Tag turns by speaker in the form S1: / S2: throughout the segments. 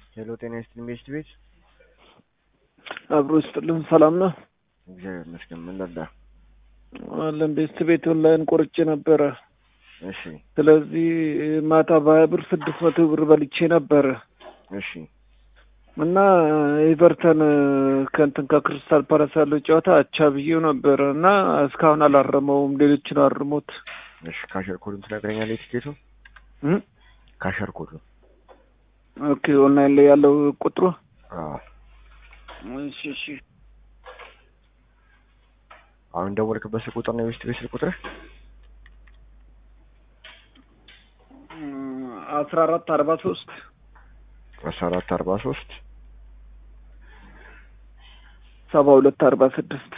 S1: ሄሎ ጤና ይስጥልኝ ቤስት ቤት
S2: አብሮ ይስጥልን። ሰላም ነው
S1: እግዚአብሔር ይመስገን። ምን ልርዳ?
S2: አለን ቤስት ቤት ኦንላይን ቆርጬ ነበረ።
S1: እሺ
S2: ስለዚህ ማታ በሀያ ብር ስድስት መቶ ብር በልቼ ነበረ
S1: እሺ
S2: እና ኤቨርተን ከእንትን ከክሪስታል ፓላስ ያለው ጨዋታ አቻ ብዬው ነበረ እና እስካሁን አላረመውም። ሌሎችን አርሞት
S1: እሺ ካሸር ኮዱን ትነግረኛለህ? የቲኬቱ
S2: እ?
S1: ካሸር ኮዱ
S2: ኦኬ ኦንላይን ላይ ያለው ቁጥሩ
S1: አዎ።
S2: እሺ እሺ
S1: አሁን ደወልክበት ስልክ ቁጥር ነው የቤስት ቤት ስልክ ቁጥር?
S2: አስራ አራት አርባ ሶስት
S1: አስራ አራት አርባ ሶስት
S2: ሰባ ሁለት አርባ ስድስት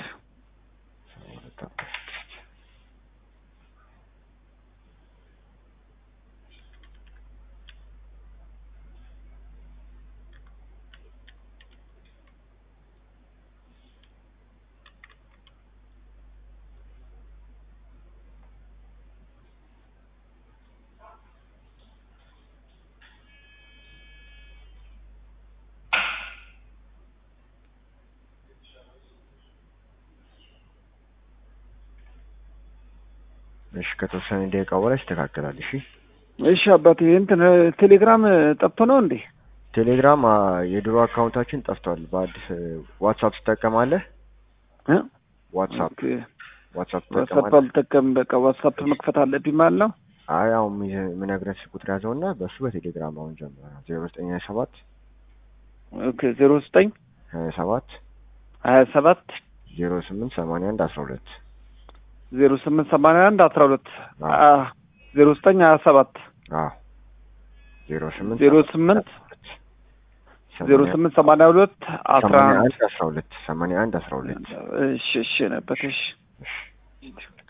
S1: እሺ ከተወሰነ ደቂቃ በኋላ ይስተካከላል። እሺ
S2: እሺ አባቴ እንትን ቴሌግራም ጠፍቶ ነው እንዴ?
S1: ቴሌግራም አ፣ የድሮ አካውንታችን ጠፍቷል። በአዲስ ዋትሳፕ ትጠቀማለህ?
S2: እ?
S1: ዋትሳፕ
S2: ኦኬ
S1: ዋትሳፕ
S2: ዋትሳፕ
S1: ትጠቀማለህ?
S2: አልጠቀምም። በቃ ዋትሳፕ መክፈት አለብኝ ማለት ነው።
S1: አይ አሁን የምነግርህ ስልክ ቁጥር ያዘውና በእሱ በቴሌግራም አሁን ጀምረ ዜሮ ዘጠኝ ሀያ ሰባት
S2: ኦኬ ዜሮ ዘጠኝ
S1: ሀያ ሰባት
S2: ሀያ ሰባት
S1: ዜሮ ስምንት ሰማንያ አንድ አስራ ሁለት
S2: ዜሮ ስምንት ሰማንያ አንድ አስራ ሁለት
S1: አዎ።
S2: ዜሮ ዘጠኝ ሀያ ሰባት
S1: አዎ ዜሮ ስምንት
S2: ዜሮ ስምንት ዜሮ ስምንት ሰማንያ ሁለት አስራ
S1: ሰማንያ
S2: አንድ
S1: አንድ አስራ ሁለት ሰማንያ አንድ አስራ ሁለት
S2: እሺ እሺ ነበር እሺ
S1: እሺ